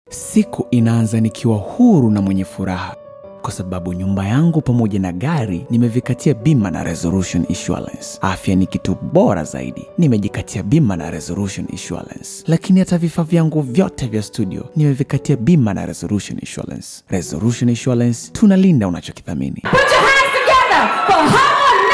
Siku inaanza nikiwa huru na mwenye furaha kwa sababu nyumba yangu pamoja na gari nimevikatia bima na Resolution Insurance. Afya ni kitu bora zaidi, nimejikatia bima na Resolution Insurance. Lakini hata vifaa vyangu vyote vya studio nimevikatia bima na Resolution Insurance. Resolution Insurance, tunalinda unachokithamini. Put your hands together for Harmonize!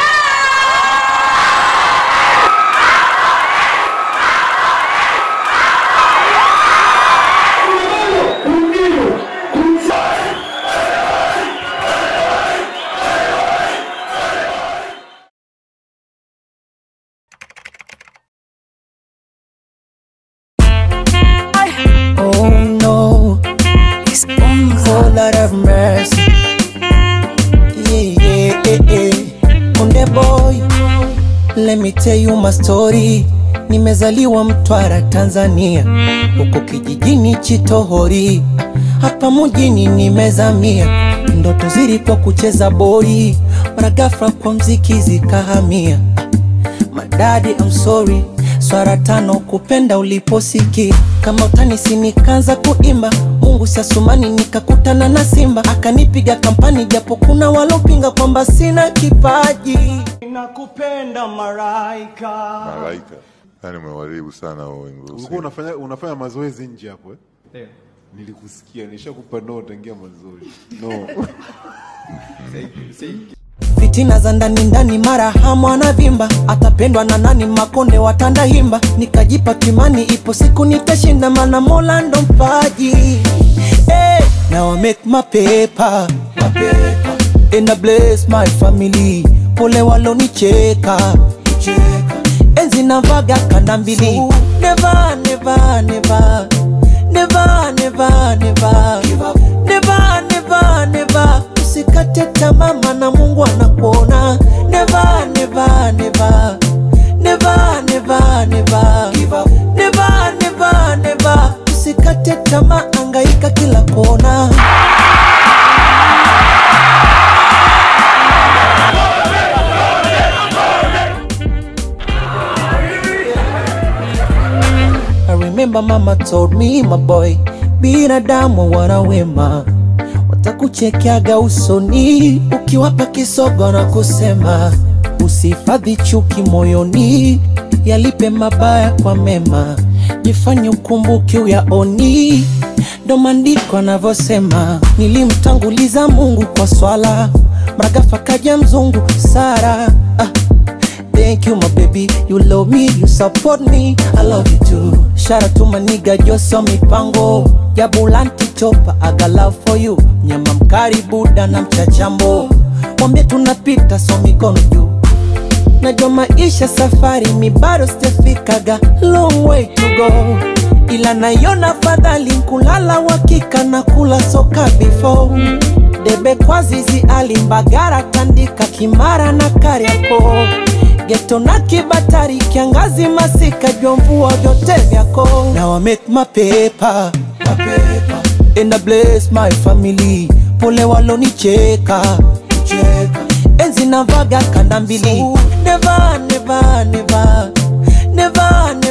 Oh no, it's oh Lord have mercy. Yeah, yeah, yeah, yeah. Konde boy, let me tell you my story. Nimezaliwa Mtwara, Tanzania, huko kijijini Chitohori, hapa mjini nimezamia. Ndoto zilikuwa kucheza boli, mara ghafla kwa mziki zikahamia. Madadi, I'm sorry, swara tano kupenda uliposikia kama utanisi, nikaanza kuimba Mungu siasumani, nikakutana na Simba akanipiga kampani, japo kuna walopinga kwamba sina kipaji. Nakupenda maraika Malaika. Yaani umewaribu sana huo wimbo. Ulikuwa unafanya unafanya mazoezi nje hapo eh? Ndio. Nilikusikia, nishakupa no tangia mazoezi. No. fitina za ndani ndani, mara hamu anavimba, atapendwa na nani? Makonde watanda himba, nikajipa kimani, ipo siku nitashinda, mana Mola ndo mpaji. Hey, now I make my paper, my paper. And I bless my family, pole walonicheka cheka. enzi navaga kanda mbili, never never never never never never never never never usikate tamaa maana mungu anakuona never never never never never never never never never usikate tamaa angaika kila kona I remember mama told me my boy, binadamu wana wema, watakuchekeaga usoni ukiwapa kisogo na kusema usihifadhi chuki moyoni, yalipe mabaya kwa mema, jifanye ukumbuke uyaoni. Ndo maandiko anavyosema, nilimtanguliza Mungu kwa swala, mragafa kaja mzungu Sara ah. Thank you, my baby. You love me, you support me. I love you too. Shout out to my nigga Joso Mipango. Jabulanti chopa, I got love for you. Nyama mkari buda na mchachambo. Wambie tunapita so mikono juu. Najua maisha safari mi bado sijafikaga long way to go, ila naiona fadhali kulala wakika na kula soka before debe kwa zizi alimbagara tandika kimara na kariako geto na kibatari kiangazi masika jua mvua vyote vyako Now I make my paper, my paper. And I bless my family pole walonicheka cheka. enzi navaga kanda mbili never, never, never, never,